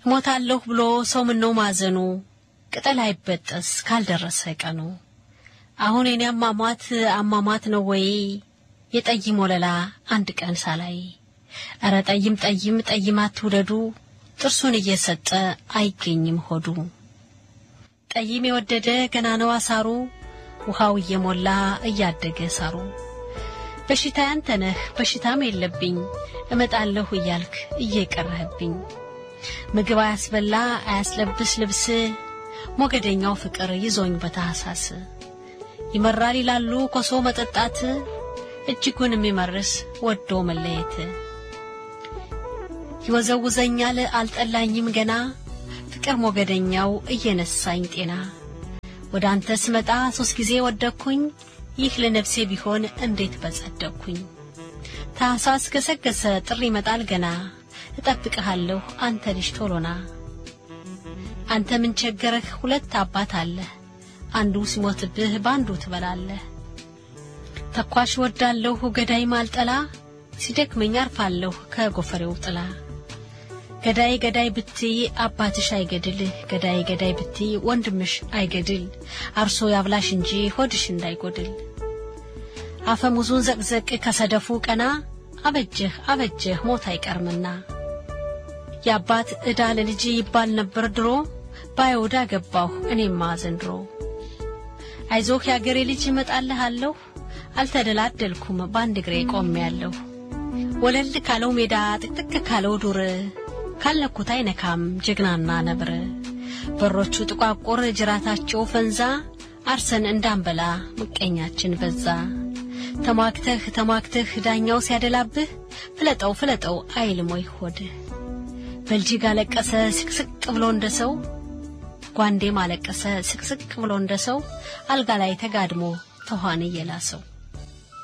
እሞታለሁ ብሎ ሰው ምነው ማዘኑ ቅጠል አይበጠስ ካልደረሰ ቀኑ። አሁን የኔ አሟሟት አሟሟት ነው ወይ የጠይም ወለላ አንድ ቀን ሳላይ። እረ ጠይም ጠይም ጠይም አትውደዱ ጥርሱን እየሰጠ አይገኝም ሆዱ። ጠይም የወደደ ገና ነው አሳሩ ውሃው እየሞላ እያደገ ሳሩ። በሽታ ያንተ ነህ በሽታም የለብኝ እመጣለሁ እያልክ እየቀረህብኝ ምግብ አያስበላ አያስለብስ ልብስ ሞገደኛው ፍቅር ይዞኝ በታህሳስ ይመራል ይላሉ ኮሶ መጠጣት እጅጉን የሚመርስ ወዶ መለየት ይወዘውዘኛል አልጠላኝም ገና ፍቅር ሞገደኛው እየነሳኝ ጤና ወደ አንተ ስመጣ ሶስት ጊዜ ወደኩኝ ይህ ለነፍሴ ቢሆን እንዴት በጸደቅኩኝ ታህሳስ ገሰገሰ ጥሪ ይመጣል ገና እጠብቅሃለሁ አንተ ልጅ ቶሎና አንተ ምን ቸገረህ ሁለት አባት አለህ አንዱ ሲሞትብህ በአንዱ ትበላለህ ተኳሽ ወዳለሁ ገዳይ ማልጠላ ሲደክመኝ አርፋለሁ ከጎፈሬው ጥላ ገዳይ ገዳይ ብትይ አባትሽ አይገድል ገዳይ ገዳይ ብትይ ወንድምሽ አይገድል አርሶ ያብላሽ እንጂ ሆድሽ እንዳይጎድል አፈሙዙን ዘቅዘቅ ከሰደፉ ቀና አበጀህ አበጀህ ሞት አይቀርምና የአባት ዕዳ ለልጅ ይባል ነበር ድሮ ባይወዳ ገባሁ እኔማ ዘንድሮ አይዞህ የአገሬ ልጅ እመጣልሃለሁ አልተደላደልኩም በአንድ እግሬ ቆሜያለሁ ወለል ካለው ሜዳ ጥቅጥቅ ካለው ዱር ካለኩት አይነካም ጀግናና ነብር በሮቹ ጥቋቁር ጅራታቸው ፈንዛ አርሰን እንዳንበላ ምቀኛችን በዛ ተሟግተህ ተሟግተህ ዳኛው ሲያደላብህ ፍለጠው ፍለጠው አይልም ወይ ሆድህ በልጅግ አለቀሰ ስቅስቅ ብሎ እንደ ሰው ጓንዴም አለቀሰ ስቅስቅ ብሎ እንደ ሰው አልጋ ላይ ተጋድሞ ተኋን እየላሰው